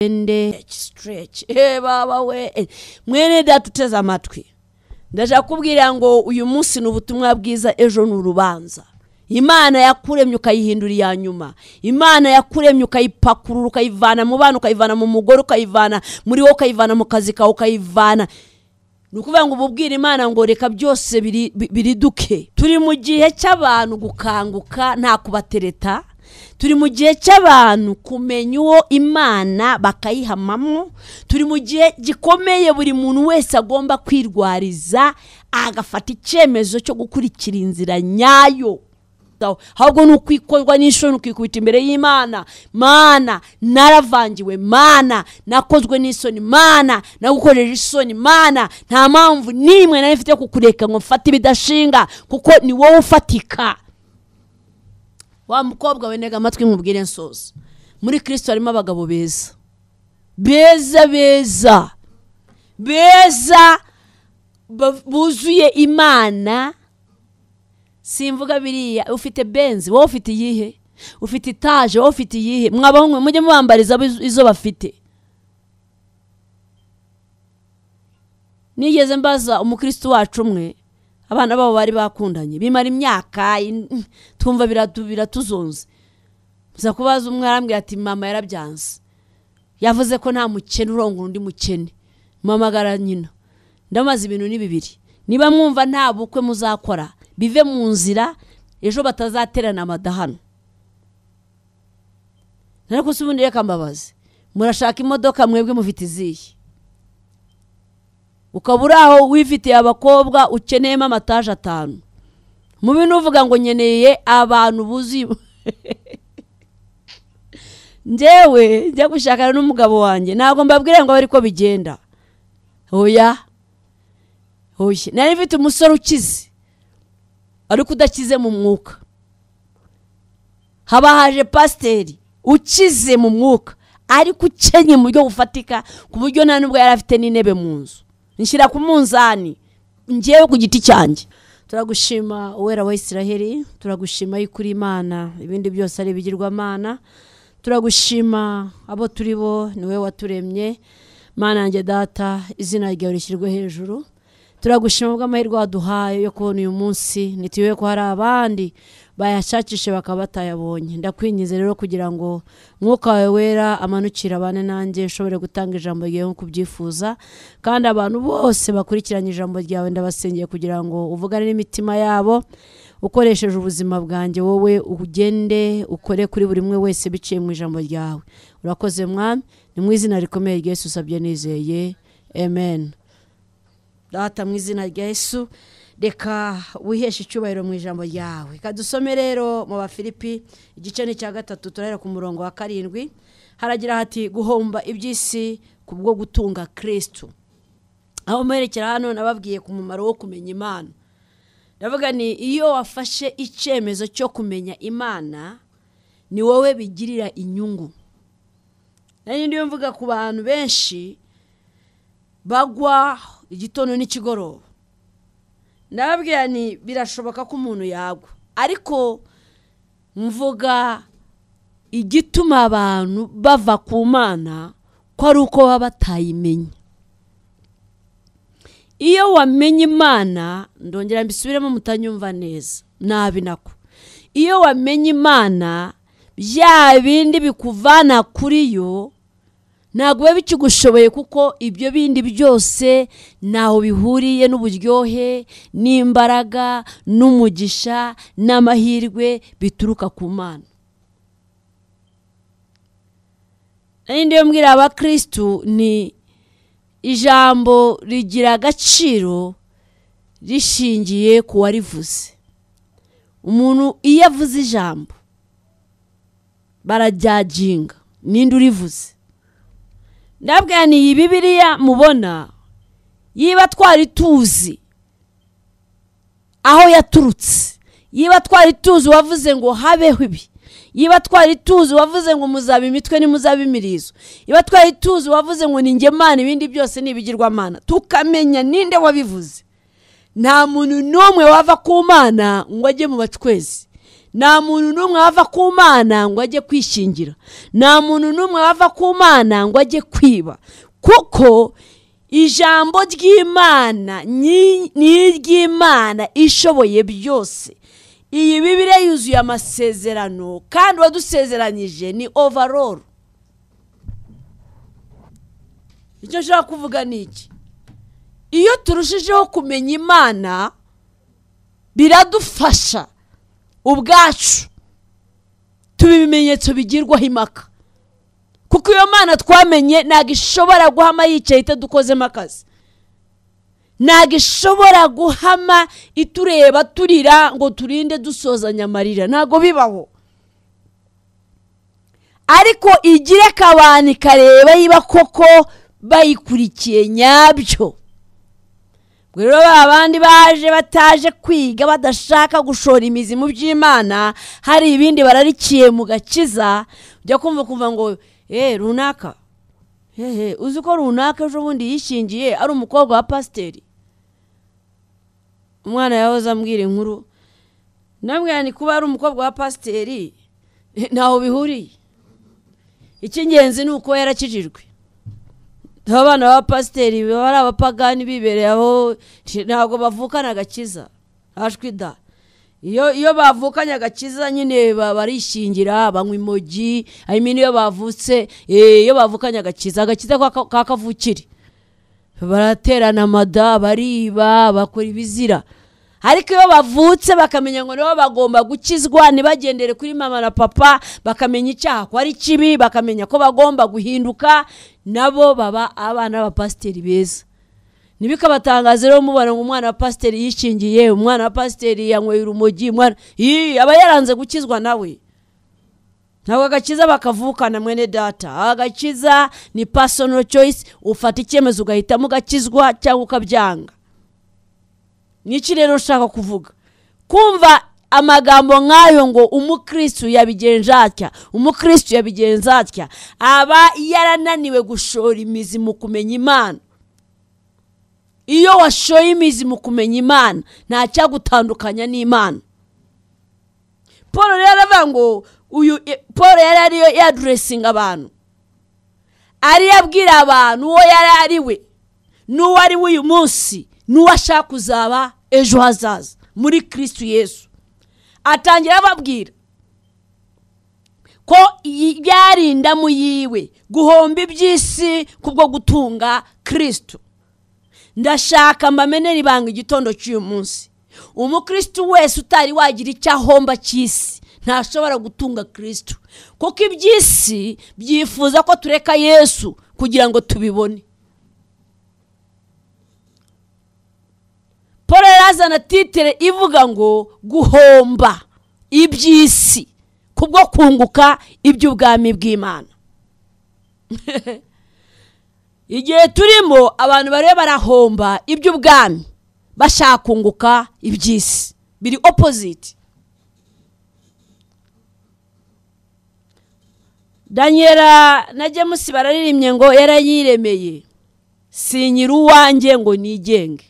nde stretch eh baba we eh, mwene data uteze amatwi ndashaka kubwira ngo uyu munsi ni ubutumwa bwiza ejo ni urubanza imana yakuremye ukayihindura iya nyuma imana yakuremye ukayipakurura ukayivana mu bana ukayivana mu mugore ukayivana muri wowe ukayivana mu kazi kawe ukayivana ni ukuvuga ngo ububwire imana ngo reka byose biri- bi- biriduke turi mu gihe cy'abantu gukanguka nta kubatereta turi mu gihe cy'abantu kumenya uwo imana bakayihamamo turi mu gihe gikomeye buri muntu wese agomba kwirwariza agafata icyemezo cyo gukurikira inzira nyayo kwiyitaho ahubwo ni ukwikorwa n'inshuro ni ukwikubita imbere y'imana mana naravangiwe mana nakozwe n'isoni mana nagukojeje isoni mana nta mpamvu n'imwe nari mfite yo kukureka ngo mfate ibidashinga kuko ni wowe ufatika wa mukobwa we ntega amatwi nkubwire nsoza muri kirisito harimo abagabo beza beza beza beza ba- buzuye imana simvuga biriya ufite benzi wowe ufite iyihe ufite itaje wowe ufite iyihe mwabahungu mujye mubambariza abo izo- izo bafite nigeze mbaza umukristo wacu umwe abana babo bari bakundanye bimara imyaka in- twumva biratu- biratuzonze gusa kubaza umwe arambwira ati mama yarabyanze yavuze ko nta mukene urongora undi mukene mpamagara nyina ndamaze ibintu ni bibiri niba mwumva nta bukwe muzakora bive mu nzira ejo batazaterana amadahano ariko si ubundi reka mbabaze murashaka imodoka mwebwe mufite izihe ukaba uri aho wifitiye abakobwa ukeneyemo amataje atanu mu bintu uvuga ngo nkeneye abantu buzuye njyewe njya gushakana n'umugabo wanjye ntabwo mbabwire ngo abe ariko bigenda oya oya nari mfite umusore ukize ariko udakize mu mwuka haba haje pasiteri ukize mu mwuka ariko ukenye mu buryo bufatika ku buryo nta nubwo yari afite n'intebe mu nzu nshyira ku munzani ngewe ku giti cyanjye turagushima uwera wa isiraheli turagushima yuko uri imana ibindi byose ari ibigirwamana turagushima abo turi bo ni wowe waturemye mana yanjye data izina ryawe rishyirwe hejuru turagushima bw'amahirwe waduhaye yo kubona uyu munsi ntituyobe ko hari abandi bayashakishe bakaba batayabonye ndakwingize rero kugira ngo mwuka wawe wera amanukire abane nanjye ushobore gutanga ijambo ryawe nk'uko ubyifuza kandi abantu bose bakurikiranye ijambo ryawe ndabasengeye kugira ngo uvugane n'imitima yabo ukoresheje ubuzima bwanjye wowe ugende ukore kuri buri umwe wese biciye mu ijambo ryawe urakoze mwami ni mu izina rikomeye rya Yesu usabye nizeye amen data mu izina rya yesu reka wiheshe icyubahiro mu ijambo ryawe reka dusome rero mu bafilipi igice ni icya gatatu turahera ku murongo wa karindwi haragira hati guhomba iby'isi kubwo gutunga kirisitu aho mperekera hano nababwiye ku mumaro wo kumenya imana ndavuga ni iyo wafashe icyemezo cyo kumenya imana ni wowe bigirira inyungu nari ndiyo mvuga ku bantu benshi bagwa igitondo n'ikigoroba ndababwira ni birashoboka ko umuntu yagwa ariko mvuga igituma abantu bava ku mana ko ari uko baba batayimenye iyo wamenye imana ndongera mbisubiremo mutanyumva neza nabi nako iyo wamenye imana bya bindi bikuvana kuri yo ntabwo biba bikigushoboye kuko ibyo bindi byose ntaho bihuriye n'uburyohe n'imbaraga n'umugisha n'amahirwe bituruka ku mana n'indi yo mbwira abakirisitu ni ijambo rigira agaciro rishingiye ku warivuze umuntu iyo avuze ijambo barajyaginga ninde urivuze ndabwira ni iyi bibiriya mubona yiba twari tuzi aho yaturutse yiba twari tuzi uwavuze ngo habeho ibi yiba twari tuzi uwavuze ngo muzaba imitwe nimuzaba imirizo yiba twari tuzi uwavuze ngo ni ngemana ibindi byose ni ibigirwamana tukamenya ninde wabivuze nta muntu n'umwe wava ku mana ngo ajye mu bacwezi nta muntu n'umwe wava ku mana ngo ajye kwishingira nta muntu n'umwe wava ku mana ngo ajye kwiba kuko ijambo ry'imana ni iry'imana ishoboye byose iyi bibiriya yuzuye amasezerano kandi uwadusezeranyije ni overall icyo nshobora kuvuga ni iki iyo turushijeho kumenya imana biradufasha ubwacu tuba ibimenyetso bigirwaho impaka kuko iyo mana twamenye ntabwo ishobora guhama yicaye itadukozemo akazi ntabwo ishobora guhama itureba turira ngo turinde dusozanya amarira ntabwo bibaho ariko igire kabani ikareba yiba koko bayikurikiye nyabyo rero ba bandi baje bataje kwiga badashaka gushora imizi mu by'imana hari ibindi bararikiye mu gakiza ujya kumva kumva ngo eee runaka hehe uzi ko runaka ejo bundi yishingiye ari umukobwa wa pasiteri umwana yahoze ambwira inkuru namwe ni kuba ari umukobwa wa pasiteri ntaho bihuriye icy'ingenzi ni uko yarakijijwe abana ba pasiteri baba ari abapagani bibereye aho ntabwo bavukana agakiza hashwida iyo bavukanye agakiza nyine barishingira banywa imogi hanyuma iyo bavutse iyo bavukanye agakiza agakiza ka kavukire baraterana amada bariba bakora ibizira ariko iyo bavutse bakamenya ngo nibo bagomba gukizwa ntibagendere kuri mama na papa bakamenya icyaha ko ari kibi bakamenya ko bagomba guhinduka nabo baba abana b'abapasiteri beza ntibikabatangaze rero mubona ngo umwana wa pasiteri yishingiye umwana wa pasiteri yanyweye urumogi umwana aba yaranze gukizwa nawe ntabwo agakiza bakavukana mwene data agakiza ni pasono choyisi ufata icyemezo ugahitamo ugakizwa cyangwa ukabyanga niki rero ushaka kuvuga kumva amagambo nk'ayo ngo umukirisitu yabigenza atya umukirisitu yabigenza atya aba yarananiwe gushora imizi mu kumenya imana iyo washoye imizi mu kumenya imana nta cyagutandukanya n'imana paul rero aravuga ngo uyu paul yari ariyo yaduresinga abantu ariyo abwira abantu uwo yari ari we n'uwo ari we uyu munsi n'uwo ashaka kuzaba ejo hazaza muri kirisitu yesu atangira ababwira ko byarindamu yiwe guhomba iby'isi kubwo gutunga kirisitu ndashaka mbamenere ibanga igitondo cy'uyu munsi umukirisitu wese utari wagira icyo ahomba cy'isi ntashobora gutunga kirisitu kuko iby'isi byifuza ko tureka yesu kugira ngo tubibone paul yazana titire ivuga ngo guhomba iby'isi kubwo kunguka iby'ubwami bw'imana igihe turimo abantu bariyo barahomba iby'ubwami bashaka kunguka iby'isi biri opoziti danyera na james bararirimye ngo yarayiremeye sinyira uwanjye ngo nigenge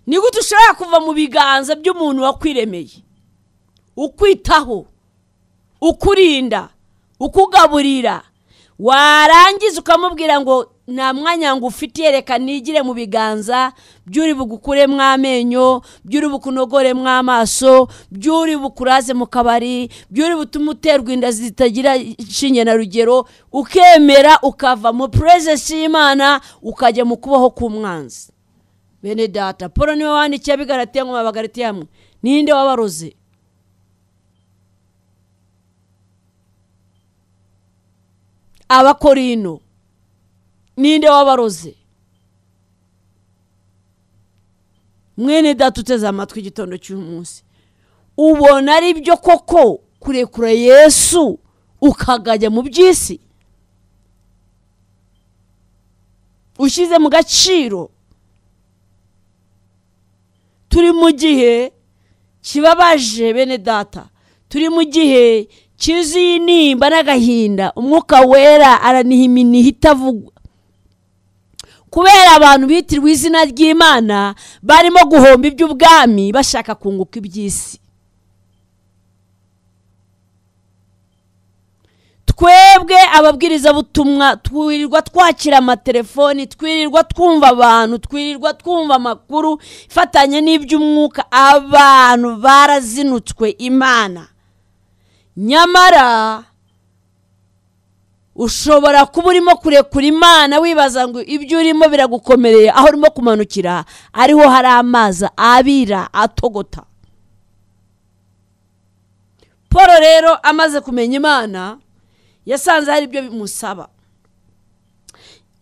ni gute ushobora kuva mu biganza by'umuntu wakwiremeye ukwitaho ukurinda ukugaburira warangiza ukamubwira ngo nta mwanya ngo ufitiye reka nigire mu biganza by'uri bugukuremo amenyo by'uri bukunogoremo amaso by'uri bukuraze mu kabari by'uri butume uterwa inda zitagira inshinge na rugero ukemera ukava mu purezesi y'imana ukajya mu kubaho k'umwanzi bene data paul niwe wandikiye abigaratiye ngo mabagaritiye hamwe ninde wabaroze abakorino ninde wabaroze mwene data uteze amatwi igitondo cy'umunsi ubona ari byo koko kurekura yesu ukagajya mu by'isi ushyize mu gaciro turi mu gihe kibabaje bene data turi mu gihe cyuzuye intimba n'agahinda umwuka wera aranihiminiha itavugwa kubera abantu bitirwa izina ry'imana barimo guhomba iby'ubwami bashaka kunguka iby'isi twebwe ababwirizabutumwa twirirwa twakira amatelefoni twirirwa twumva abantu twirirwa twumva amakuru ifatanye n'iby'umwuka abantu barazinutswe imana nyamara ushobora kuba urimo kurekura imana wibaza ngo ibyo urimo biragukomereye aho urimo kumanukira ariho hari amazi abira atogota paul rero amaze kumenya imana yasanze hari ibyo bimusaba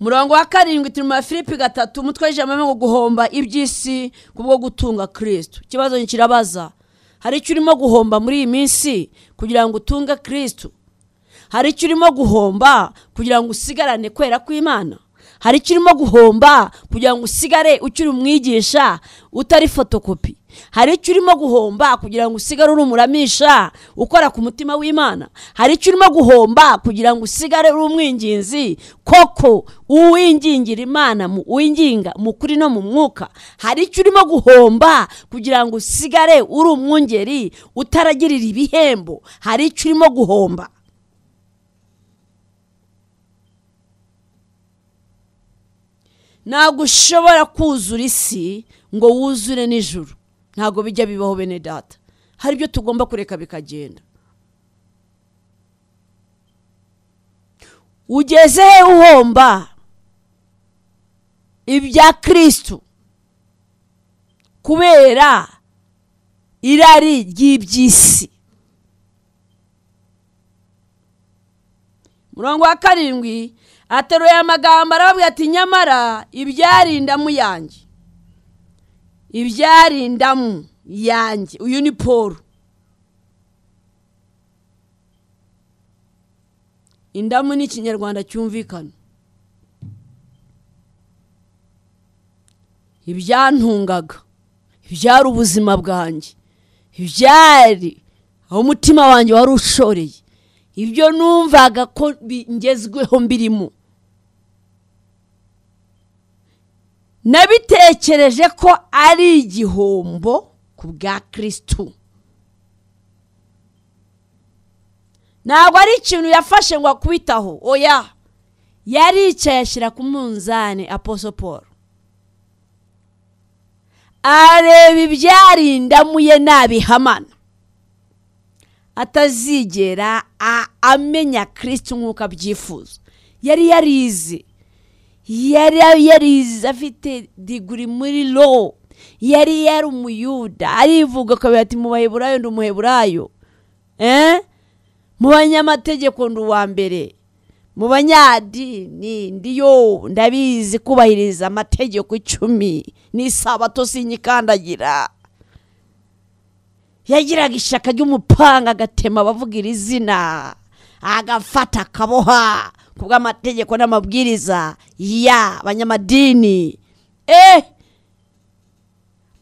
murongo wa karindwi turi mu ya filipe gatatu umutwe w'ijambo ngo guhomba iby'isi kubwo gutunga kirisitu ikibazo kirabaza hari icyo urimo guhomba muri iyi minsi kugira ngo utunge kirisitu hari icyo urimo guhomba kugira ngo usigarane kwera kw'imana hari icyo urimo guhomba kugira ngo usigare ukiri umwigisha utari fotokopi hari icyo urimo guhomba kugira ngo usigare uri umuramisha ukora ku mutima w'imana hari icyo urimo guhomba kugira ngo usigare uri umwinginzi koko uwingingira imana winginga mu kuri no mu mwuka hari icyo urimo guhomba kugira ngo usigare uri umwungeri utaragirira ibihembo hari icyo urimo guhomba ntabwo ushobora kuzura isi ngo wuzure nijoro ntabwo bijya bibaho bene data hari ibyo tugomba kureka bikagenda ugeze he uhomba ibya kirisitu kubera irari ry'iby'isi murongo wa karindwi ateruye amagambo arababwira ati nyamara ibyarindamu yanjye ibyarindamu yanjye uyu ni paul indamu ni ikinyarwanda cyumvikana ibyantungaga ibyari ubuzima bwanjye ibyari aho umutima wanjye wari ushoreye ibyo numvaga ko ngezweho mbirimo nabitekereje ko ari igihombo ku bwa kirisitu ntabwo ari ikintu yafashe ngo akubitaho oya yaricaye ashyira ku munzani aposoporo areba ibyarindamu ye nabihamana atazigera amenya kirisitu nk'uko abyifuza yari yarize yari yarize afite diguri muri lo yari yari umuyuda arivuga akabera ati mu baheburayo ndi umuheburayo mu banyamategeko ndi uwa mbere mu banyadini ndi yo ndabizi kubahiriza amategeko icumi n'isabato sinyikandagira yagiraga ishaka ry'umupanga agatema abavugira izina agafata akaboha ku bw'amategeko n'amabwiriza ya banyamadini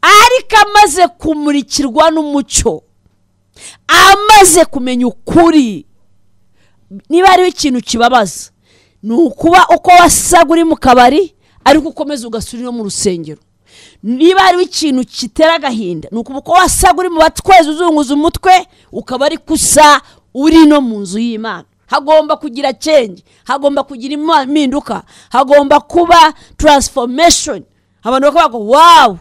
ariko amaze kumurikirwa n'umucyo amaze kumenya ukuri niba hariho ikintu kibabaza ni ukuba uko wasaga uri mu kabari ariko ukomeza ugasubira mu rusengero niba hariho ikintu kitera agahinda ni ukuba uko wasaga uri mu batwezi uzunguza umutwe ukaba ari kusa uri no mu nzu y'imana hagomba kugira change hagomba kugira impinduka hagomba kuba transformation abantu bakaba bago wawu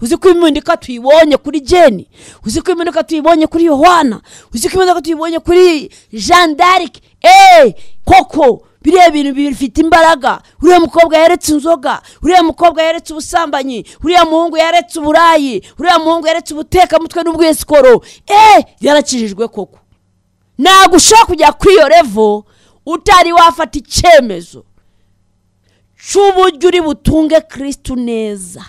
uzi ko impinduka tuyibonye kuri jeni uzi ko impinduka tuyibonye kuri yohana uzi ko impinduka tuyibonye kuri jean d'arc eee koko biriya bintu bifite imbaraga uriya mukobwa yaretse inzoga uriya mukobwa yaretse ubusambanyi uriya muhungu yaretse uburayi uriya muhungu yaretse ubutekamutwe n'ubwisikoro eee yarakijijwe koko ntabwo ushobora kujya kuri iyo revo utari wafata icyemezo cy'uburyo uri butunge kirisitu neza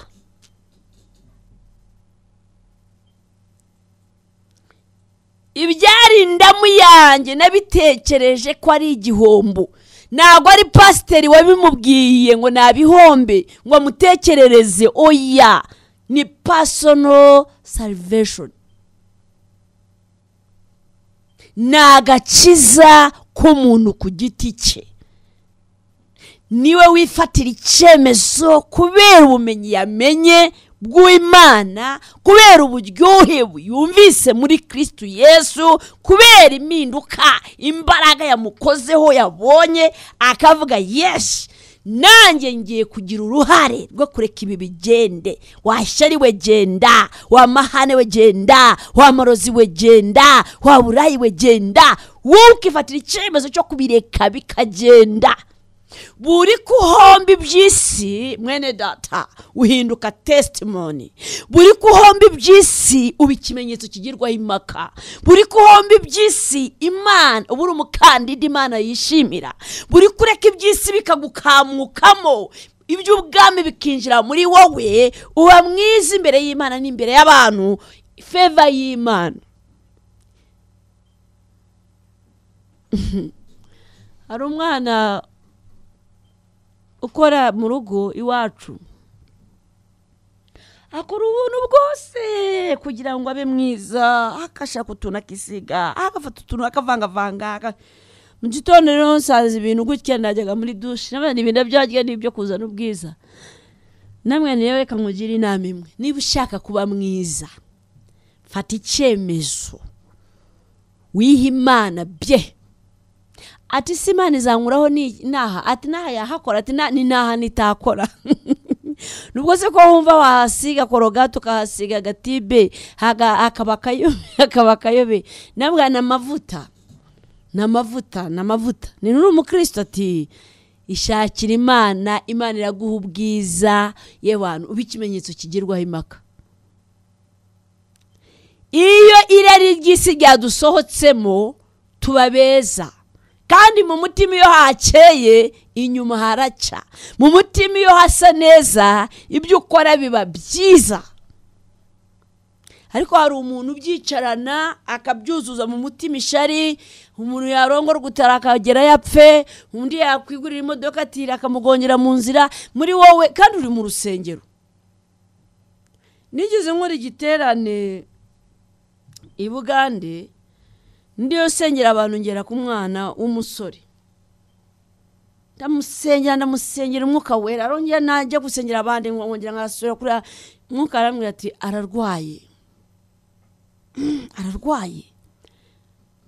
ibyarindamu yanjye nabitekereje ko ari igihombo ntabwo ari pasiteri wabimubwiye ngo nabihombe ngo amutekerereze oya ni pasono saliveshoni ni agakiza k'umuntu ku giti cye niwe wifatira icyemezo kubera ubumenyi yamenye bw'imana kubera uburyohe yumvise muri kirisitu yesu kubera impinduka imbaraga yamukozeho yabonye akavuga yeshi nanjye ngiye kugira uruhare rwo kureka ibi bigende washyari we genda wamahane we genda wamarozi we genda waburayi we genda wowe ukifatira icyemezo cyo kubireka bikagenda buri kuhomba iby'isi mwene data uhinduka tesitimoni buri kuhomba iby'isi uba ikimenyetso kigirwaho impaka buri kuhomba iby'isi imana uba uri umukandida imana yishimira buri kureka iby'isi bikagukamukamo iby'ubwami bikinjira muri wowe uba mwiza imbere y'imana n'imbere y'abantu feva y'imana hari umwana ukora mu rugo iwacu akora ubuntu bwose kugira ngo abe mwiza akashaka utuntu akisiga agafata utuntu akavangavanga aka- mu gitondo rero nsanze ibintu gutya najyaga muri dushe n'abandi ibintu byajya n'ibyo kuzana ubwiza namwe rero reka nkugire inama imwe niba ushaka kuba mwiza fata icyemezo wihe imana bye ati si imana izankuraho ni- naha ati naha yahakora ati na- ni naha nitakora nubwo se ko wumva wahasiga korogati ukahasiga agatibe haga- hakaba akayobe hakaba akayobe nabwa ni amavuta ni amavuta ni amavuta ni n'uri umukristo ati ishakira imana imana iraguha ubwiza ye bantu uba ikimenyetso kigirwaho impaka iyo irari ry'isi ryadusohotsemo tuba beza kandi mu mutima iyo hakeye inyuma haraca mu mutima iyo hasa neza ibyo ukora biba byiza ariko hari umuntu ubyicarana akabyuzuza mu mutima ishari umuntu yarongora gutara akagera yapfe undi yakwigurira imodoka atira akamugongera mu nzira muri wowe kandi uri mu rusengero nigeze nkora igiterane i bugande ndiyo sengera abantu ngera ku mwana w'umusore ndamusengera ndamusengera umwuka wera arongera najya gusengera abandi nkongera nkasura kuri umwuka arambwira ati ararwaye Mm, ararwaye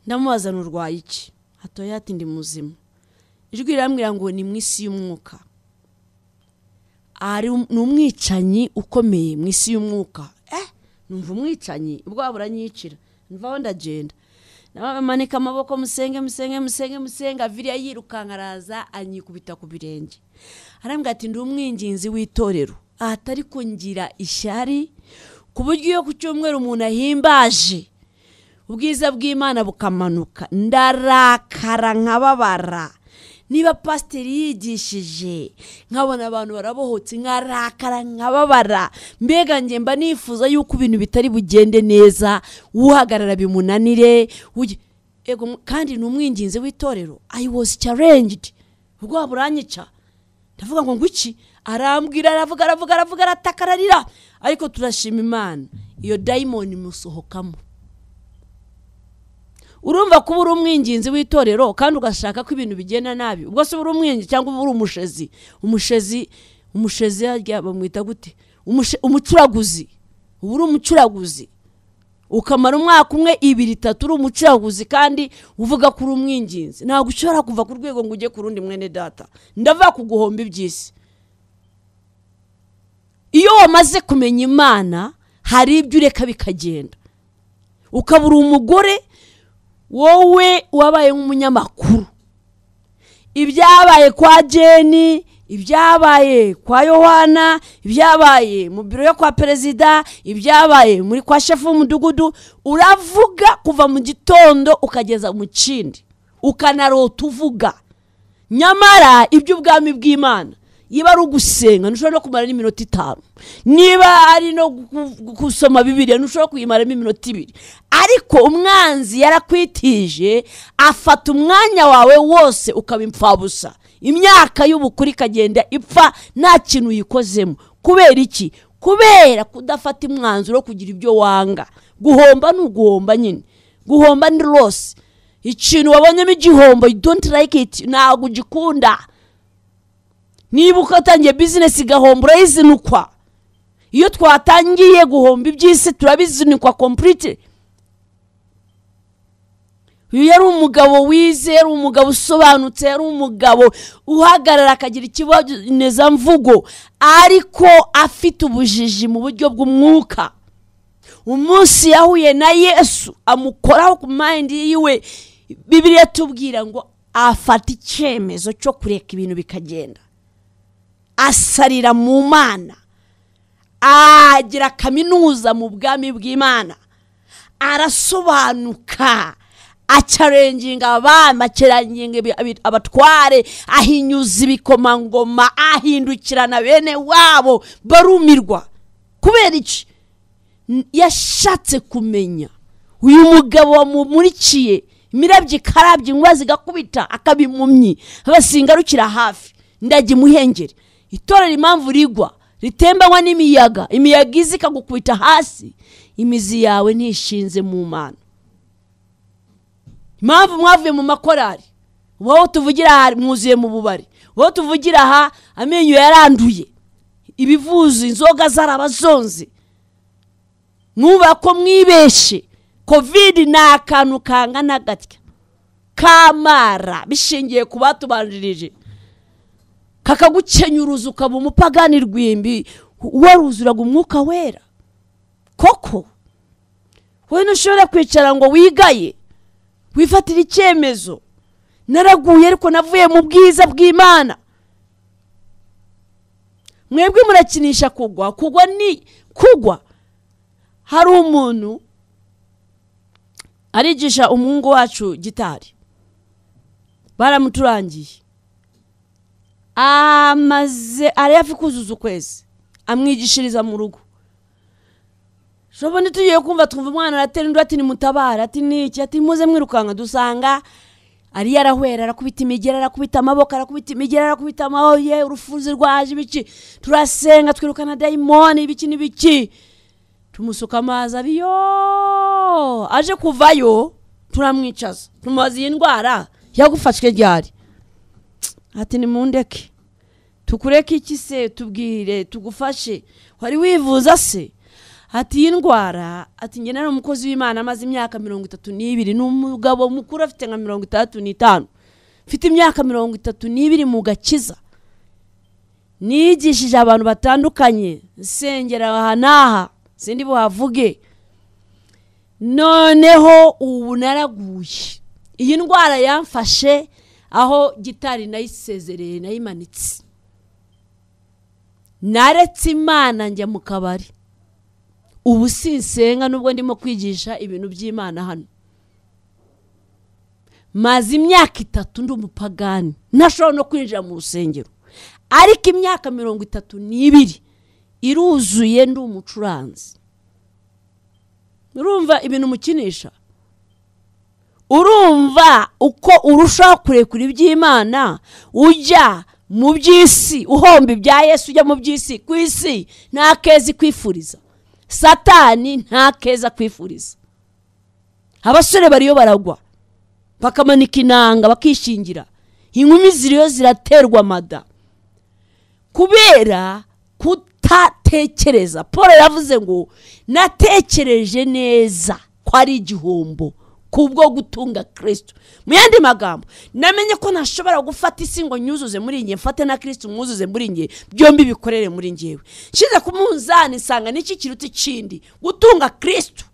ndamubaza nurwaye iki hatoya ati ndi muzima ijwi rirambwira ngo ni mu isi y'umwuka ari um- ni umwicanyi ukomeye mu isi y'umwuka eh numva umwicanyi ubwoba buranyicira mvaho ndagenda manika amaboko musenge musenge musenge musenge aviriya yirukanka araza anyikubita ku birenge arambwira ati ndi umwinginzi w'itorero ahatari kungira ishyari ku buryo iyo ku cyumweru umuntu ahimbaje ubwiza bw'imana bukamanuka ndarakara nkababara niba pasiteri yigishije nkabona abantu barabohotse nkarakara nkababara mbega njye mba nifuza yuko ibintu bitari bugende neza uhagarara bimunanire uge- Ego, mu- kandi ni umwinginzi w'itorero i was challenged ubwoba buranyica ndavuga ngo ngwiki arambwira aravuga aravuga aravuga arataka ararira ariko turashima imana iyo dayimoni imusohokamo urumva kuba uri umwinginzi w'itorero kandi ugashaka ko ibintu bigenda nabi ubwo se uba uri umwinginzi cyangwa uba uri umushezi umushezi umushezi harya bamwita gute Umushe- umucuraguzi uba uri umucuraguzi ukamara umwaka umwe ibiri itatu uri umucuraguzi kandi uvuga ko uri umwinginzi ntabwo ushobora kuva ku rwego ngo ujye ku rundi mwene data ndavuga ku guhomba iby'isi iyo wamaze kumenya imana hari ibyo ureka bikagenda ukabura umugore wowe wabaye nk'umunyamakuru ibyabaye kwa jeni ibyabaye kwa yohana ibyabaye mu biro yo kwa perezida ibyabaye muri kwa shefu w'umudugudu uravuga kuva mu gitondo ukageza mu kindi ukanarota uvuga nyamara iby'ubwami bw'imana niba ari ugusenga ntushobora no kumara n'iminota itanu niba ari no gu- gusoma bibiriya ntushobora kuyimaramo iminota ibiri ariko umwanzi yarakwitije afata umwanya wawe wose ukaba imfabusa imyaka y'ubukuru ikagenda ipfa nta kintu uyikozemo kubera iki kubera kudafata umwanzuro wo kugira ibyo wanga guhomba ni uguhomba nyine guhomba ni rose ikintu wabonyemo igihombo you don't like it ntabwo ugikunda niba ukatangiye bizinesi igahomba urayizinukwa iyo twatangiye guhomba iby'isi turabizinikwa kompurite uyu yari umugabo wize yari umugabo usobanutse yari umugabo uhagarara akagira ikibonezamvugo ariko afite ubujiji mu buryo bw'umwuka umunsi yahuye na yesu amukoraho ku mayindi yiwe bibiri tubwira ngo afate icyemezo cyo kureka ibintu bikagenda asarira mu mana agira kaminuza mu bwami bw'imana arasobanuka acarenginga abana akeranginga abatware ahinyuza ibikomangoma ahindukirana bene wabo barumirwa kubera iki yashatse kumenya uyu mugabo wamumurikiye imirabyo ikarabya inkuba zigakubita akabimumyi abasingarukira hafi ndajya imuhengeri itorero impamvu rigwa ritembanywa n'imiyaga imiyaga izi ikagukubita hasi imizi yawe ntishinze mu mana impamvu mwavuye mu makorari wowe tuvugira aha mwuzuye mu bubari wowe tuvugira aha amenyo yaranduye ibivuzo inzoga zarabazonze mwubaha ko mwibeshe kovide ni akantu kangana gatya kamara bishingiye ku batubanjirije kakagukenyuruza ukaba umupagani rwimbi waruzuraga umwuka wera koko wowe ntushobora kwicara ngo wigaye wifatira icyemezo naraguye ariko navuye mu bwiza bw'imana mwebwe murakinisha kugwa kugwa ni kugwa hari umuntu arigisha umuhungu wacu gitari baramuturangiye amaze ari hafi kuzuza ukwezi amwigishiriza mu rugo shobora tugiye kumva twumva umwana aratera undi ati nimutabara ati niki ati muze mwirukanka dusanga ari yarahwera arakubita imigera arakubita amaboko arakubita imigera arakubita amaboko ye urufunzi rwaje ibiki turasenga twirukana dayimoni ibiki n'ibiki tumusuka amazi abiyo aje kuvayo turamwicaza tumubaza iyi ndwara yagufashwe ryari ati nimundeke tukureke iki se tubwire tugufashe wari wivuza se ati iyi ndwara ati njye nari umukozi w'imana amaze imyaka mirongo itatu n'ibiri ni umugabo mukuru afite nka mirongo itandatu n'itanu mfite imyaka mirongo itatu n'ibiri mu gakiza nigishije abantu batandukanye nsengera aha n'aha sindi buhavuge noneho ubu naraguye iyi ndwara yamfashe aho gitari nayisezereye nayimanitse naretse imana njya mu kabari ubu sinsenga nubwo ndimo kwigisha ibintu by'imana hano maze imyaka itatu ndi umupagani ntashobora no kwinjira mu rusengero ariko imyaka mirongo itatu n'ibiri iruzuye ndi umucuranzi urumva ibintu umukinisha urumva uko urushaho kurekura iby'imana ujya mu by'isi uhomba ibya yesu ujya mu by'isi ku isi nta kezi kwifuriza satani nta keza kwifuriza abasore bariyo baragwa bakamanika inanga bakishingira inkumi ziriyo ziraterwa mada kubera kutatekereza paul yaravuze ngo natekereje neza ko ari igihombo kubwo gutunga kirisito mu yandi magambo namenye ko ntashobora gufata isi ngo nyuzuze muri nge mfate na kirisito mwuzuze muri nge byombi bikorere muri ngewe nshyize ku munzani nsanga n'iki kiruta ikindi gutunga kirisito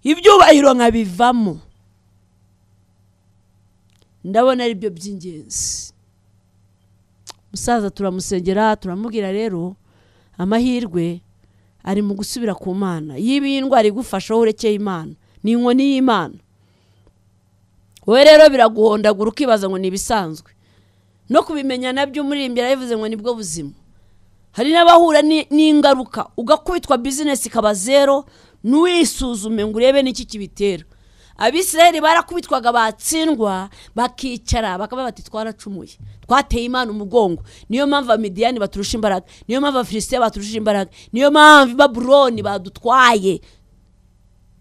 ibyubahiro nkabivamo ndabona ari byo by'ingenzi umusaza turamusengera turamubwira rero amahirwe ari mu gusubira ku mana iyo iyi ndwara igufasha wowe urekeye imana ni inkoni y'imana wowe rero biraguhondagura ukibaza ngo ni ibisanzwe no kubimenya nabyo muri imbere bivuze ngo nibwo buzima hari n'abahura n'ingaruka ugakubitwa bizinesi ikaba zero n'uwisuzume ngo urebe n'iki kibitera abisirayeli barakubitwaga batsindwa bakicara bakaba bati twaracumuye twateye imana umugongo niyo mpamvu abamidiyani baturusha imbaraga niyo mpamvu abafilisitiya baturusha imbaraga niyo mpamvu babuloni badutwaye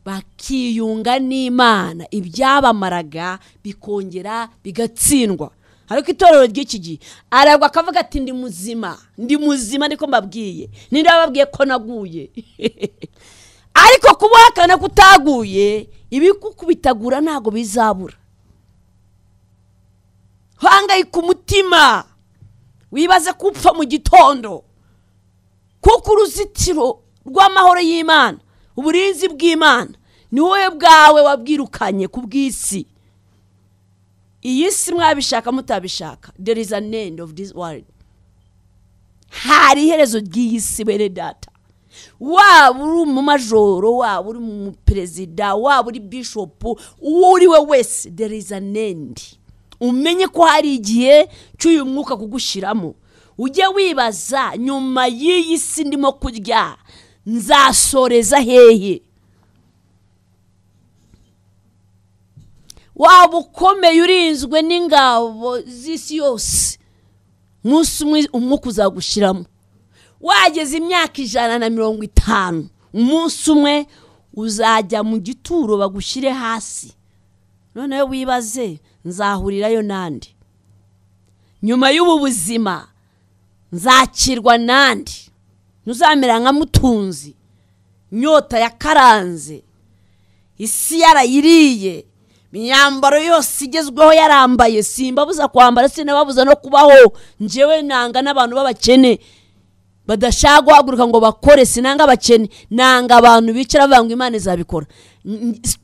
bakiyunga n'imana ibyabamaraga bikongera bigatsindwa ariko itorero ry'iki gihe aragwa akavuga ati ndi muzima ndi muzima niko mbabwiye ninde wababwiye ko naguye ariko kubuhakana ko utaguye ibikukubitagura ntabwo bizabura hangayika umutima wibaze ko upfa mu gitondo kuko uruzitiro rw'amahoro y'imana uburinzi bw'imana ni wowe bwawe wabwirukanye ku bw'isi iyi si mwabishaka mutabishaka there is an end of this world hari iherezo ry'iyi si bene data waba uri umumajoro waba uri umuperezida waba uri bishopu uwo uri we wese there is an end umenye ko hari igihe cy'uyu mwuka kugushyiramo ujye wibaza nyuma y'iyi si ndimo kurya nzasoreza hehe waba ukomeye urinzwe n'ingabo z'isi yose umunsi umwe umwuka uzagushyiramo wageze imyaka ijana na mirongo itanu umunsi umwe uzajya mu gituro bagushyire hasi noneho wibaze nzahurirayo n'andi nyuma y'ubu buzima nzakirwa n'andi ntuzamera nka mutunzi inyota yakaranze isi yarayiriye imyambaro yose igezweho yarambaye simbabuza kwambara sinababuza no kubaho njyewe nanga n'abantu b'abakene badashaka guhaguruka ngo bakore sinanga abakene nanga abantu bicara bavuga ngo imana izabikora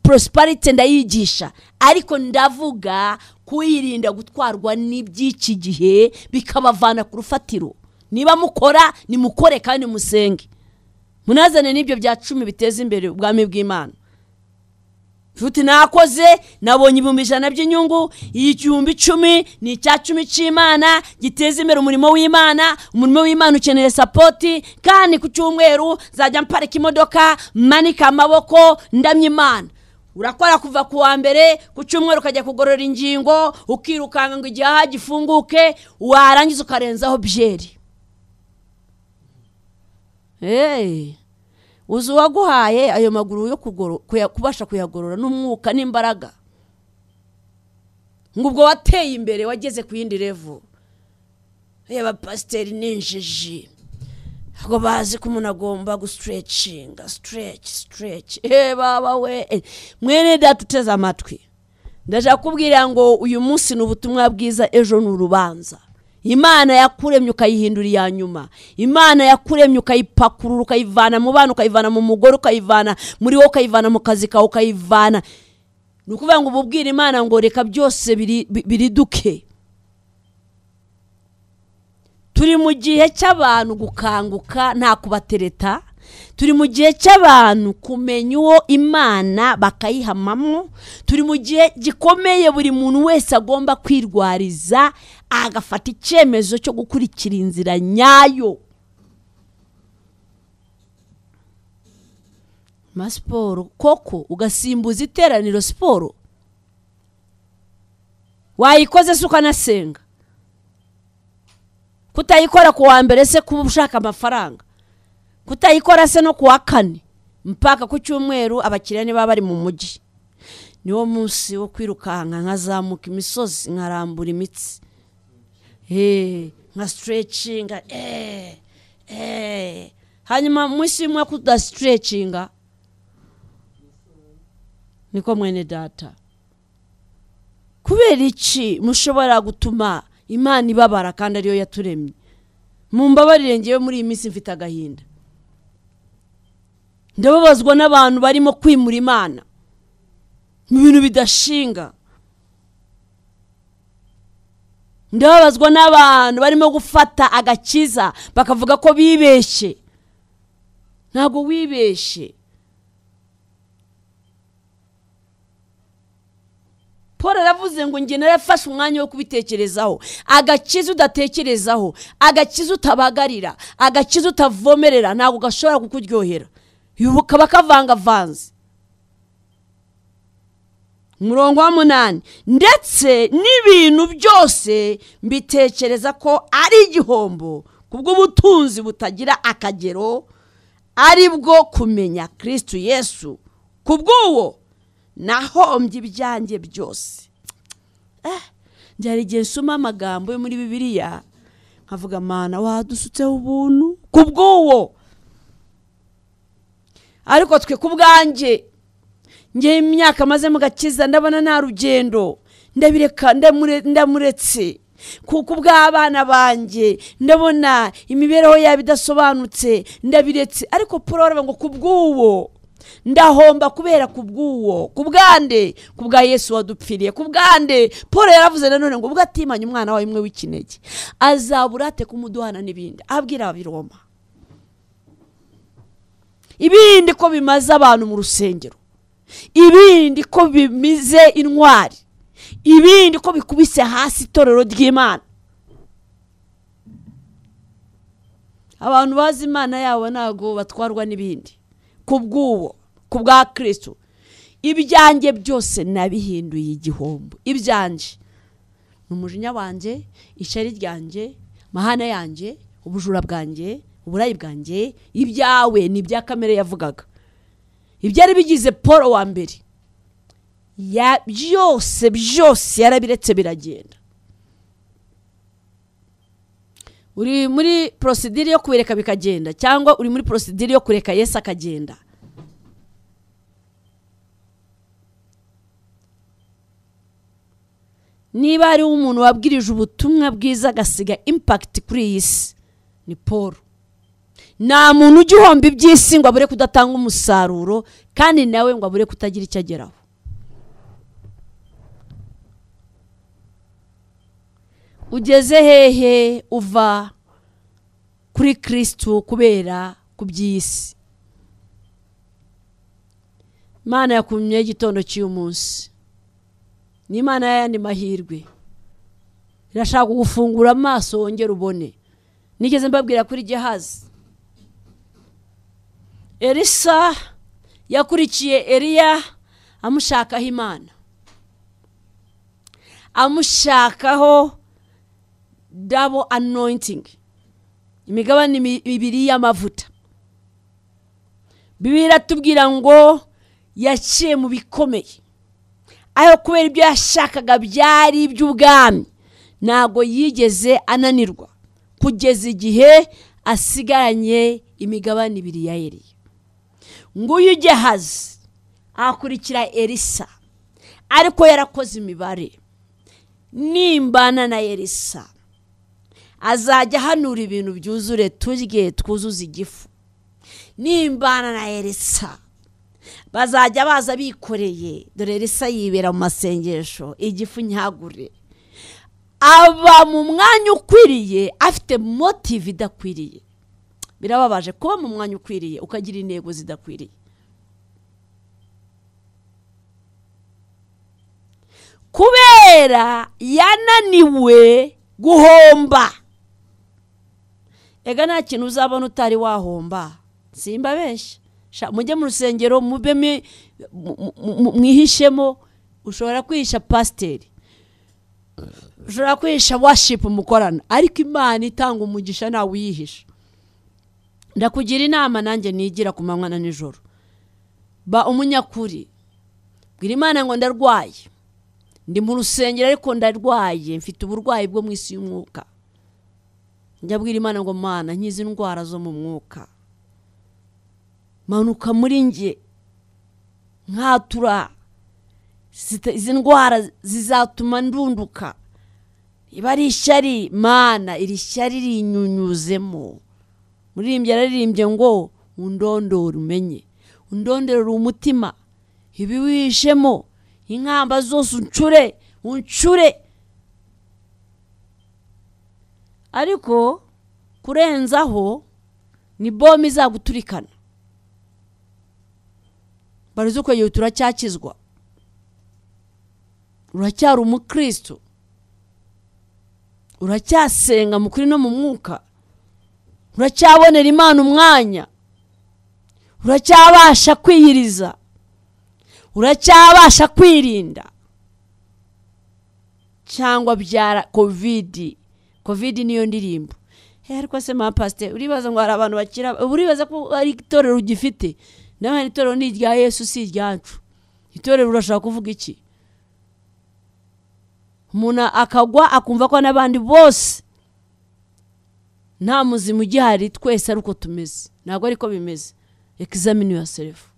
porosiparite ndayigisha ariko ndavuga kuyirinda gutwarwa n'iby'iki gihe bikabavana ku rufatiro niba mukora nimukore kandi musenge munazane n'ibyo bya cumi biteza imbere ubwami bw'imana futi nakoze nabonye ibihumbi ijana by'inyungu igihumbi icumi ni icya cumi cy'imana giteza imbere umurimo w'imana umurimo w'imana ukeneye sapoti kandi ku cyumweru nzajya mparika imodoka manika amaboko ndamya imana urakora kuva ku wa mbere ku cyumweru ukajya kugorora ingingo ukirukanka ngo igihaha gifunguke warangiza ukarenzaho byeri uzi uwaguhaye ayo maguru yo kubasha kuyagorora n'umwuka n'imbaraga ngo ubwo wateye imbere wageze ku yindi revo reba pasiteri n'injiji ntabwo bazi ko umuntu agomba gusiterecinga sitereci sitereci baba we mwene data uteze amatwi ndashaka kubwira ngo uyu munsi ni ubutumwa bwiza ejo ni urubanza imana yakuremye ukayihindura iya nyuma imana yakuremye ukayipakurura ukayivana mu bana ukayivana mu mugore ukayivana muri wowe ukayivana mu kazi kawe ukayivana ni ukuvuga ngo ububwire imana ngo reka byose biriduke turi mu gihe cy'abantu gukanguka nta kubatereta turi mu gihe cy'abantu kumenya uwo imana bakayihamamo turi mu gihe gikomeye buri muntu wese agomba kwirwariza agafata icyemezo cyo gukurikira inzira nyayo ma siporo koko ugasimbuza iteraniro siporo wayikoze se ukanasenga kutayikora ku wa mbere se kuba ushaka amafaranga kutayikora se no ku wa kane mpaka ku cyumweru abakiriya niba bari mu mujyi niwo munsi wo kwirukanka nkazamuka imisozi nkarambura imitsi nka siterecinga hanyuma munsi y'umwaka udasiterecinga niko mwene data kubera iki mushobora gutuma imana ibabara kandi ariyo yaturemye mu mbabarire ngewe muri iyi minsi mfite agahinda ndababazwa n'abantu barimo kwimura imana mu bintu bidashinga ndababazwa n'abantu barimo gufata agakiza bakavuga ko bibeshye ntabwo wibeshye paul aravuze ngo njye narafashe umwanya wo kubitekerezaho agakiza udatekerezaho agakiza utabagarira agakiza utavomerera ntabwo gashobora kukuryohera kaba kavangavanze umurongo wa munani ndetse n'ibintu byose mbitekereza ko ari igihombo ku bw'ubutunzi butagira akagero ari bwo kumenya kirisitu yesu ku bw'uwo nahombye ibyanjye byose njye hari igihe nsoma amagambo yo muri bibiliya nkavuga mana wadusutseho ubuntu ku bw'uwo ariko twe ku bwanjye ngewe imyaka maze mugakiza ndabona nta rugendo ndabireka ndamure- ndamuretse kuko ubw'abana banjye ndabona imibereho yabo idasobanutse ndabiretse ariko porore ngo ku bw'uwo ndahomba kubera ku bw'uwo ku bwande ku bwa yesu wadupfiriye ku bwande paul yaravuze nanone ngo ubwo atimanye umwana wawe imwe w'ikinege azabura ate kumuduhana n'ibindi abwira ababiroma ibindi ko bimaze abantu mu rusengero ibindi ko bimize intwari ibindi ko bikubise hasi itorero ry'imana abantu bazi imana yabo ntabwo batwarwa n'ibindi ku bw'uwo ku bwa kirisito ibyanjye byose nabihinduye igihombo ibyanjye ni umujinya wanjye ishari ryanjye mahana yanjye ubujura bwanjye uburayi bwanjye ibyawe ni ibya kamere yavugaga ibyari bigize paul wa mbere ya byose byose yarabiretse biragenda uri muri porosidire yo kubireka bikagenda cyangwa uri muri porosidire yo kureka yesu akagenda niba hariho umuntu wabwirije ubutumwa bwiza agasiga impakiti kuri iyi si ni paul nta muntu ujya uhomba iby'isi ngo abure kudatanga umusaruro kandi nawe ngo abure kutagira icyo ageraho ugeze hehe uva kuri kirisitu kubera ku by'isi imana yakumye igitondo cy'uyu munsi ni imana y'ayandi mahirwe irashaka kugufungura amaso wongere ubone nigeze mbabwira kuri gehazi elisa yakurikiye eliya amushakaho imana amushakaho double anointing imigabane mi- ibiri y'amavuta bibiri iratubwira ngo yaciye mu bikomeye ayo kubera ibyo yashakaga byari iby'ubwami ntabwo yigeze ananirwa kugeza igihe asigaranye imigabane ibiri ya eliya nguyu ugehazi akurikira elisa ariko yarakoze imibare nimbana na elisa azajya ahanura ibintu byuzure turye twuzuze igifu nimbana na elisa bazajya baza bikoreye dore elisa yibera mu masengesho igifu nyagure aba mu mwanya ukwiriye afite motive idakwiriye birababaje kuba mu mwanya ukwiriye ukagira intego zidakwiriye kubera yananiwe guhomba ega nta kintu uzabona utari wahomba simba benshi mujye mu rusengero mube mi- mu- mu- mu- mwihishemo ushobora kwihisha pasiteri ushobora kwihisha washipu mukorana ariko imana itanga umugisha ntawe uyihisha ndakugira inama nanjye nigira ku manywa na nijoro ba umunyakuri bwira imana ngo ndarwaye ndi mu rusengero ariko ndarwaye mfite uburwayi bwo mu isi y'umwuka njya bwira imana ngo mana nkize indwara zo mu mwuka manuka muri njye nkatura Zita- izi ndwara zizatuma ndunduka iba ari ishyari mana iri shyari rinyunyuzemo muririmbyi yararirimbye ngo undondore umenye undondorere umutima ibi wihishemo inkamba zose uncure uncure ariko kurenzaho ni bombe izaguturikana barize ukwegera turacyakizwa uracyari umukristo uracyasenga mu kuri no mu mwuka uracyabonera imana umwanya uracyabasha kwiyiriza uracyabasha kwirinda cyangwa byara kovidi kovidi niyo ndirimbo Eh, ariko se ma pasiteri uribaza ngo hari abantu bakira uribaza ko ari itorero ugifite nawe hari itorero ni irya yesu si iryacu itorero urashaka kuvuga iki umuntu akagwa akumva ko n'abandi bose nta muzima ugihari twese ari uko tumeze ntabwo ariko bimeze egizamini ya serefu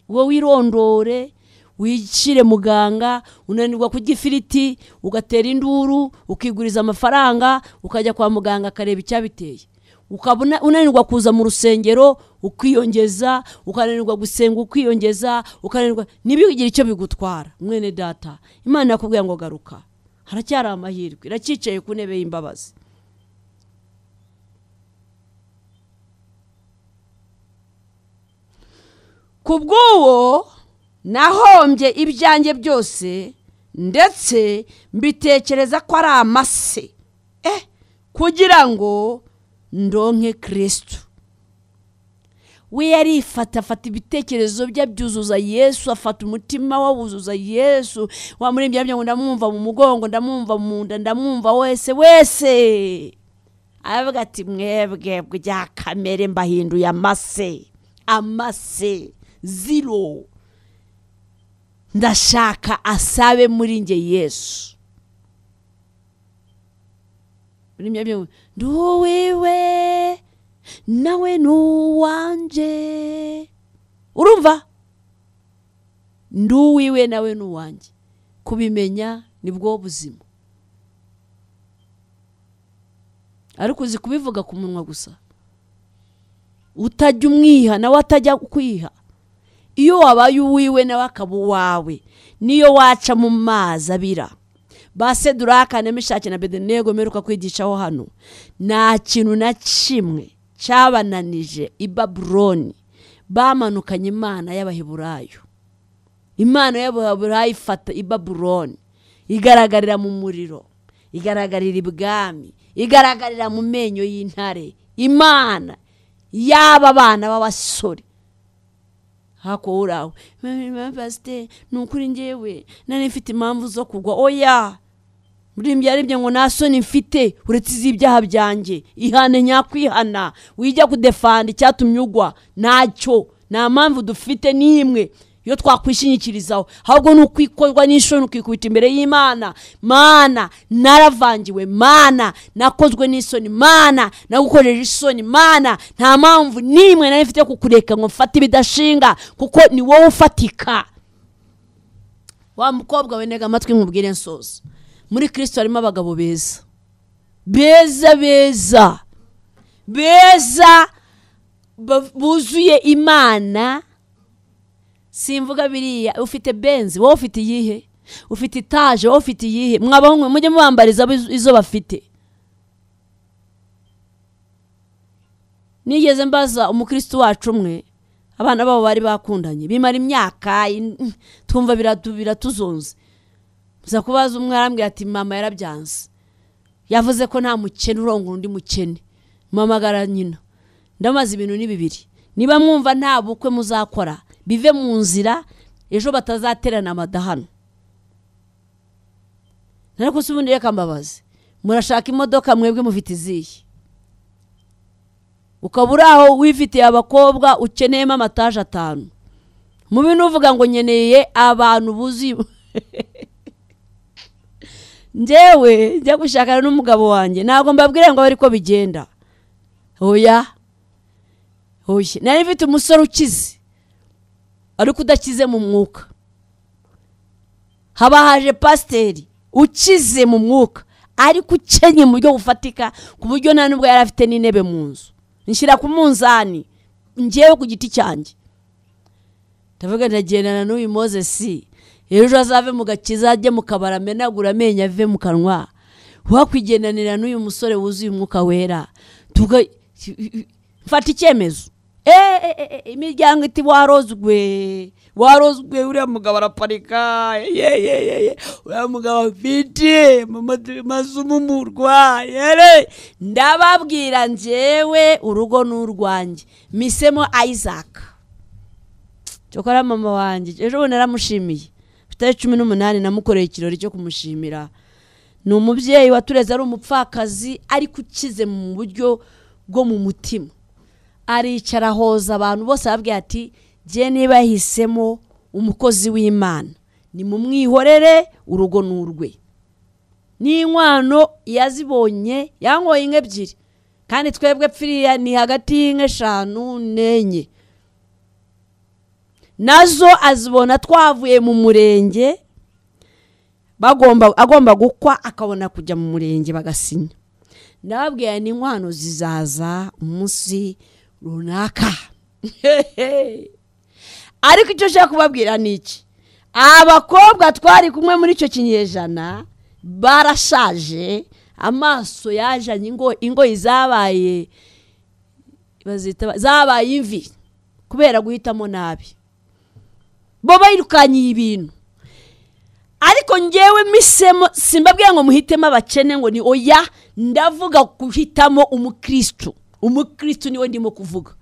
wowe wirondore wicire muganga unanirwa kurya ifiriti ugatera induru ukiguriza amafaranga ukajya kwa muganga akareba icyabiteye ukaba unanirwa kuza mu rusengero ukiyongeza ukananirwa gusenga ukiyongeza ukananirwa ntibigire icyo bigutwara mwene data imana yakubwiye ngo garuka haracyari amahirwe iracyicaye ku ntebe y'imbabazi ku bw'uwo nahombye ibyanjye byose ndetse mbitekereza ko ari amase eh kugira ngo ndonke kirisitu we yarifata afata ibitekerezo bye abyuzuza yesu afata umutima we awuzuza yesu wamurembye ngo ndamwumva mu mugongo ndamwumva mu nda ndamwumva wese wese aravuga ati mwebwe bya kamere mbahinduye amase amase ziro ndashaka asabe muri nge yesu ndi uwiwe nawe ni uwanjye urumva ndi uwiwe nawe ni uwanjye kubimenya nibwo buzima ariko uzi kubivuga ku munwa gusa utajya umwiha nawe atajya kwiha iyo wabaye uwiwe nawe akaba uwawe niyo waca mu mazi abira base duraka nemishake na bedenego mperuka kwigishaho hano nta kintu na kimwe cyabananije i baburoni bamanukanye imana y'abaheburayo imana y'abaheburayo ifata i baburoni igaragarira mu muriro igaragarira ibwami igaragarira mu menyo y'intare imana y'aba bana b'abasore hako uraho pasiteri ni ukuri ngewe nari mfite impamvu zo kugwa oya buriya aribyo ngo nta soni mfite uretse iz'ibyaha byanjye ihane nyakwihana wijya kudefanda icyatumye ugwa ntacyo nta mpamvu dufite n'imwe iyo twakwishingikirizaho ahubwo ni ukwikorwa n'ishuri ukikubita imbere y'imana mana naravangiwe mana nakozwe n'isoni mana nagukojeje isoni mana nta mpamvu n'imwe nayo mfite kukureka ngo mfate ibidashinga kuko ni wowe ufatika wa mukobwa wenega amatwi nkubwire nsoza muri kirisito harimo abagabo beza beza beza beza buzuye imana simvuga biriya ufite benzi wowe ufite iyihe ufite itaje wowe ufite iyihe mwabahungu mujye mubambariza izo bafite nigeze mbaza umukristo wacu umwe abana babo bari bakundanye bimara imyaka twumva biratuzonze gusa kubaza umwe arambwira ati mama yarabyanze yavuze ko nta mukene urongora undi mukene mpamagara nyina ndamaze ibintu ni bibiri niba mwumva nta bukwe muzakora bive mu nzira ejo batazaterana amadahano ariko si ubundi reka mbabazi murashaka imodoka mwebwe mufite izihe ukaba uri aho wifitiye abakobwa ukeneyemo amataje atanu mu bintu uvuga ngo nkeneye abantu buzi ngewe njya gushakana n'umugabo wanjye ntabwo mbabwira ngo ariko bigenda oya oya nari mfite umusore ukize ariko udakize mu mwuka haba haje pasiteri ukize mu mwuka ariko ukenye mu buryo bufatika ku buryo nta nubwo yari afite n'intebe mu nzu nshyira ku munzani ngewe ku giti cyanjye ndavuga ndagendana n'uyu mozesi ejo azave mu gakiza ajye mu kabari amenagura amenyo ave mu kanwa wakwigendanira n'uyu musore wuzuye umwuka wera mfata icyemezo imiryango iti warozwe warozwe uriya mugabo araparika yeyeyeye uriya mugabo afite mazumumurwa yere ndababwira njyewe urugo ni urwanjye misemo isaac cyokora mama wanjye ejo bundi naramushimiye ku itariki cumi n'umunani namukoreye ikirori cyo kumushimira ni umubyeyi watureze ari umupfakazi ariko ukize mu buryo bwo mu mutima aricara ahoza abantu bose arabwira ati jye niba yahisemo umukozi w'imana ni mu mwihorere urugo n'urwe n'inkwano yazibonye yankoye inka ebyiri kandi twebwe pfiriya ni hagati y'inka eshanu n'enye nazo azibona twavuye mu murenge bagomba agomba gukwa akabona kujya mu murenge bagasinya ndababwira ni inkwano zizaza umunsi runaka ariko icyo ushaka kubabwira ni iki abakobwa twari kumwe muri icyo kinyejana barashaje amaso yajanye ingo ingoyi zabaye bazita zabaye imvi kubera guhitamo nabi bo bayirukanyiye ibintu ariko ngewe misemo simbabwira ngo muhitemo abakene ngo ni oya ndavuga guhitamo umukristo umukristo niwe ndimo kuvuga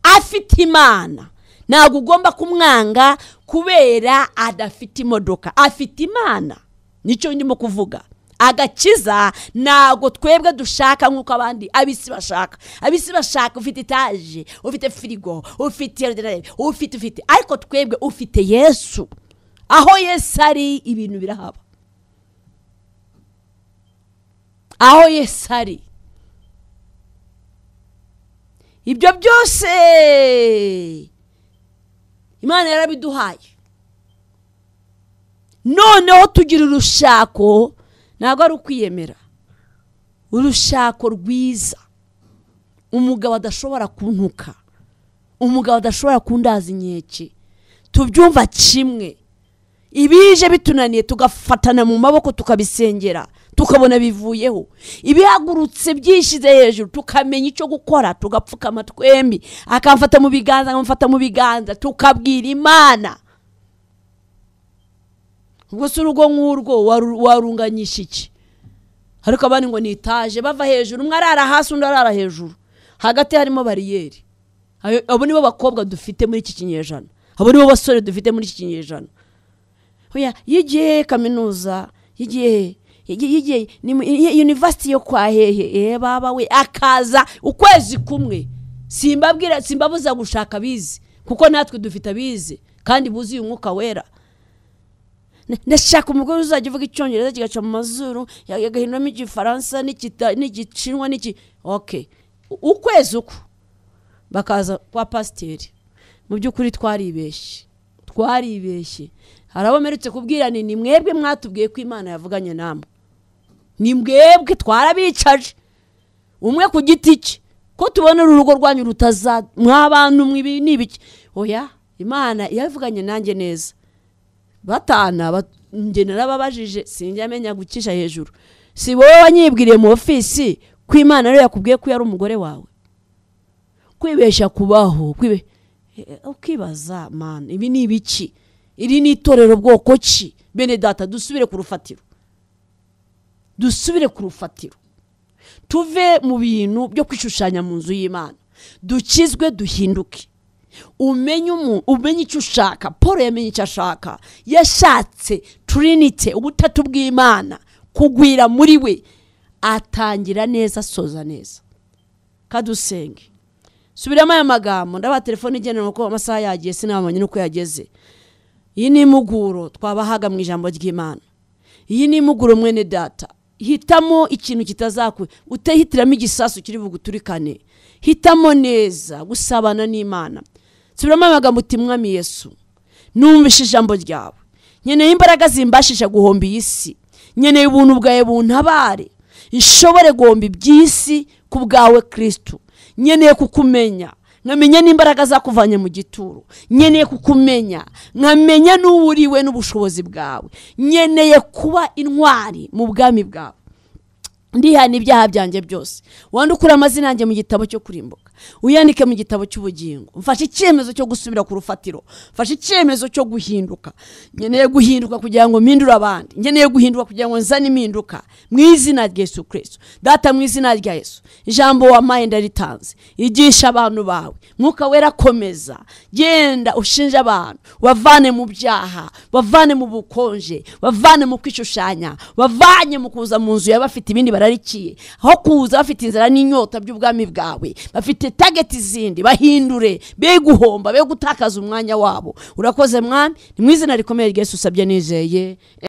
afite imana ntabwo ugomba kumwanga kubera adafite imodoka afite imana nicyo ndimo kuvuga agakiza ntabwo twebwe dushaka nk'uko abandi abisi bashaka abisi bashaka ufite etaje ufite firigo ufite ufite ufite ariko twebwe ufite yesu aho yesu ari ibintu birahaba aho yesu ari ibyo byose imana yarabiduhaye noneho tugira urushako ntabwo ari ukwiyemera urushako rwiza umugabo adashobora kuntuka umugabo adashobora kundaza inkeke tubyumva kimwe ibije bitunaniye tugafatana mu maboko tukabisengera tukabona bivuyeho ibihagurutse byishyize hejuru tukamenya icyo gukora tugapfukama twembi akamfata mu biganza akamufata mu biganza tukabwira imana ubwo si urugo nk'urwo warunganyisha iki ariko abandi ngo ni etaje bava hejuru umwe arara hasi undi arara hejuru hagati harimo bariyeri abo nibo bakobwa dufite muri iki kinyejana abo nibo basore dufite muri iki kinyejana yigiye kaminuza yigiye yigiye yunivasiti yo kwa hehe baba we akaza ukwezi kumwe simbabwira simbabuza gushaka abizi kuko natwe dufite abizi kandi buzuye umwuka wera ndashaka umugore uzajya uvuga icyongereza kigaca mu mazuru yagahinduramo igifaransa n'igishinwa n'iki oke ukwezi uko bakaza kwa pasiteri mu by'ukuri twaribeshye twaribeshye hari abo mperutse kubwira ni mwebwe mwatubwiye ko imana yavuganye namwe ni mwebwe twarabicaje umwe ku giti cye ko tubona urugo rwanyu rutaza mwabantu mwibi n'ibiki oya imana yavuganye nanjye neza batana njye narababajije sinjya amenya gucisha hejuru si wowe wanyibwiriye mu ofisi ko imana rero yakubwiye ko yari umugore wawe kwibeshya kubaho ukibaza mani ibi ni ibiki iri ni itorero bwoko ki bene data dusubire ku rufatiro dusubire ku rufatiro tuve mu bintu byo kwishushanya mu nzu y'imana dukizwe duhinduke umenye umenye icyo ushaka paul yamenye icyo ashaka yashatse turinite ubutatu bw'imana kugwira muri we atangira neza asoza neza kadusenge subiramo aya magambo ndabona telefone igendanwa uko amasaha yagiye sinabonye n'uko yageze iyi ni impuguro twabahaga mu ijambo ry'imana iyi ni impuguro mwene data hitamo ikintu kitazakwe utehitiramo igisasu kiri buguturikane hitamo neza gusabana n'imana subiramo amagambo uti mwami yesu numvishe ijambo ryawe nkeneye imbaraga zimbashisha guhomba iyi si nkeneye ubuntu bwawe buntabare ishobore guhomba iby'isi ku bwawe kirisitu nkeneye kukumenya nkamenya n'imbaraga zakuvanye mu gituro nkeneye kukumenya nkamenya n'uwuriwe n'ubushobozi bwawe nkeneye kuba intwari mu bwami bwawe ndihana ibyaha byanjye byose wandukure amazina yanjye mu gitabo cyo kurimbuka uyandike mu gitabo cy'ubugingo mfashe icyemezo cyo gusubira ku rufatiro mfashe icyemezo cyo guhinduka nkeneye guhinduka kugira ngo mpindure abandi nkeneye guhinduka kugira ngo nzane impinduka mu izina rya Yesu kirisito data mu izina rya Yesu ijambo wampaye ndaritanze igisha abantu bawe mwuka wera akomeza genda ushinje abantu wavane mu byaha wavane mu bukonje wavane mu kwishushanya wavanye mu kuza mu nzu y'abafite ibindi bararikiye aho kuza bafite inzara n'inyota by'ubwami bwawe bafite tageti zindi bahindure be guhomba be gutakaza umwanya wabo urakoze mwami ni mu izina rikomeye ry'esu usabye nizeye